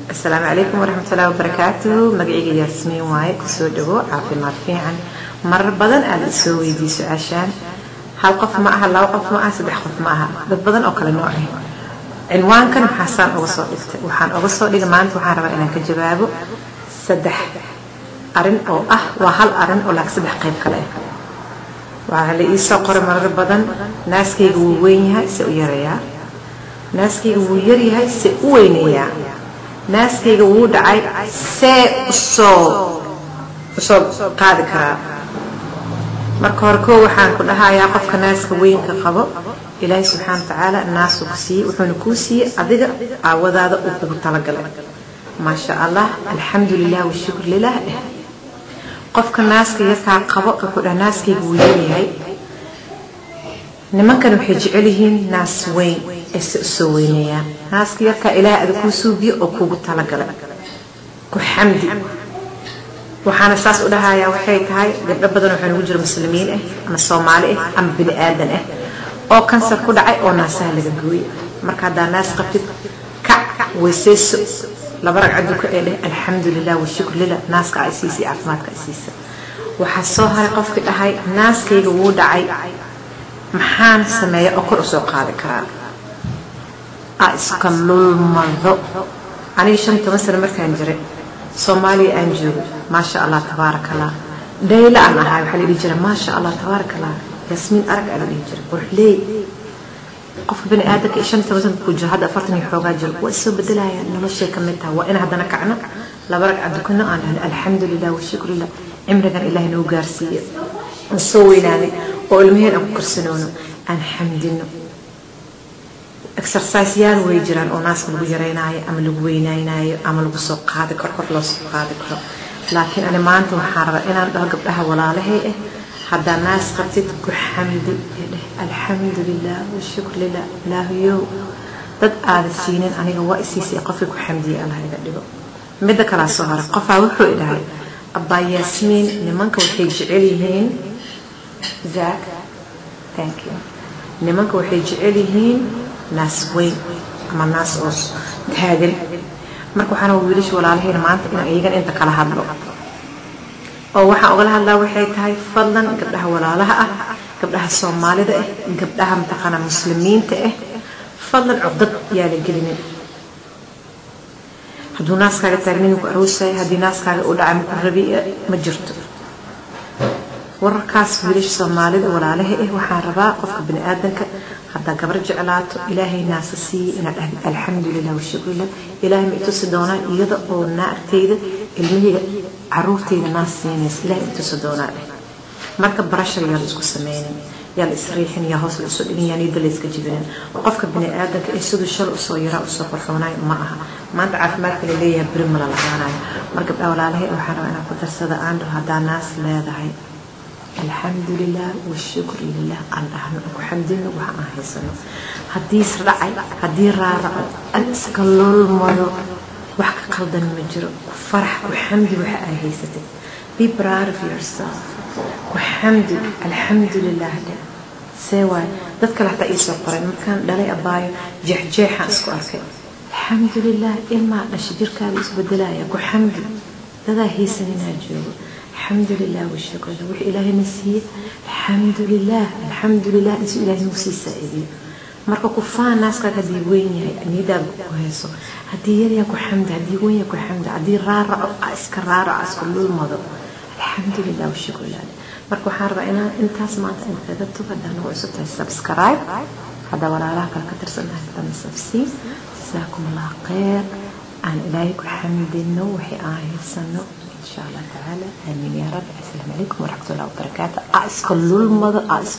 asalaamu calaykum waraxmatullahi wabarakaatu magacayga yaasmiin waaye kusoo dhawo caafimaad fiican marar badan aad isoo weydiiy su-aashaan hal qof ma aha laba qof ma aha saddex qof ma aha dad badan oo kale nooc ah cinwaankan maxaasaan uga soo dhigtay waxaan uga soo dhigay maanta waxaan rabaa inaan ka jawaabo saddex arin oo ah waa hal arin oo laak saddex qayb kale ah waxaa la iisoo qoray marar badan naaskayga wuu weyn yahay se u yarayaa naaskayga wuu yaryahay se u weynayaa naaskayga wuu dhacay see usoo usoo qaadi karaa marka hore koo waxaan ku dhahayaa qofka naaska weynka qabo ilaahay subxaana watacaala naasuu ku siiyey wuxuuna kuu siiyey adiga aawadaada uu kugu talagalay maasha allah alxamdu lilah washukr lilah eh qofka naaska yarkaa qabo wuxuu dhaha naaskayga wuu yaryahay nimankan waxay jecel yihiin naas weyn ee se usoo weyneeyaan naaska yarkaa ilaahay ada kuu suubiyo oo kuugu talagalay ku xamdi waxaana saas u dhahayaa waxay tahay gabdho badan waxaa nagu jira muslimiin ah ama soomaali ah ama bini aadan ah oo kansar ku dhacay oo naasaha laga gooyay marka haddaa naas qabtid kac weyseyso laba ragcaduka ee dheh alxamdu lilah washukr lilah naaska ay siisay caafimaadka ay siisa waxaa soo haray qofkii dhahay naaskayga wuu dhacay maxaan sameeya oo kor usoo qaadi karaa a iska lulmado aniga shan toban sano markaan jiray soomaaliya aan joogo maasha allah tabaaraka allah dhayla aan ahay waxaa la dhihi jira maasha allah tabaaraka allah yaasmiin arag aa la dhihi jira quruxleey qofka bani aadamka iyo shan toban sanka ku jiro hadda afartan iyo xoogaa jiro waa isoo bedelaya noloshay ka mid taha waa in haddana kacno laba ragca dukano aan dhahno alxamdu lilah washukru lilah cimrigan ilaahay noo gaarsiiyo aan soo weynaanay oo ilmaheen aan ku karsanoono aan xamdino exerciseyaal way jiraan oo naaska lagu yaraynaayo ama lagu weynaynaayo ama lagu soo qaadi karo kor loo soo qaadi karo laakiin ani maanta waxaan rabaa inaan dhaho gabdhaha walaalahay ah haddaa naas qabtid ku xamdi dheh alxamdu lilah washukr lilah ilaahayow dad aada siinin aniga waa isiisay qofkii ku xamdiyay allah iga dhigo midda kalaa soo hara qofaa wuxuu idhahay abbaa yaasmiin nimanka waxay jecel yihiin zaak thank you nimanka waxay jecel yihiin naas weyn ama naas oo taagan marka waxaana wiilasha walaalahayna maanta in iyagan inta kala hadlo oo waxaan ogala hadlaa waxay tahay fadlan gabdhaha walaalaha ah gabdhaha soomaalida ah gabdhaha mataqaana muslimiinta ah fadlan cugdad yaa la gelinin hadduu naaskaaga taagnin ku aroosaya haddii naaskaaga u dhacay maku rabi ma jirto wararkaas wiilasha soomaalida walaalaha ah waxaan rabaa qofka bani aadanka haddaa gabar jeclaato ilaahay naasa siiyey inaad dhahdi alxamdu lilah washukrilah ilaahay ma itusi doonaa iyada oo naagtayda ilmahayga caruurtayda naas siinaysa ilahay ma itusi doonaa dheh marka barashar yaa la isku sameynin yaa la isriixin yaa hoos la isu dhigin yaa niyada la iska jibinin qofka bani aadanka ee siduu shal usoo yaraa usoo qorxoonayo ma aha maanta caafimaadka la leeyahay beri mala lahaanayo mar gabdhaa walaalahay waxaan rabaa inaan ku darsada aan dhaho haddaa naas leedahay alxamdu lilah washukr lilah aan dhahno aan ku xamdino waxa aan haysano haddii isdhacay haddii raaraco an iska lolmado wax ka qaldan ma jiro ku farax ku xamdi waxa ay haysatay be proud of yourself ku xamdi alxamdu lilah dhe see waay dad kale hataa iisoo qoray markaan dhalay abaayo jeexjeexaan isku arkay alxamdu lilah ilmaa dhasha jirkaada isbedelaya ku xamdi dadaa haysan inaa joogo الحمد لله والشكر له وحي إلهي نسيه الحمد لله الحمد لله إنسو إلهي نسيه سائدي marka ku faan naaskaaga haddii weyn yahay nidaab ku hayso haddii yaryaa ku xamdi haddii weyn yahay ku xamdi haddii raaraco iska raaraco iska lulmado alxamdulilah washukr lilah marka waxaan rabaa inaan intaas maanta in kaga tug haddaa nagu cusub tahay subscribe haddaa walaalaha kale ka tirsanahay hadana sabsii jasaakum allah khayr aan ilaahay ku xamdino wixii aan haysano إن شاء الله تعالى آمين يا رب السلام عليكم ورحمة الله وبركاته أسكن للمضى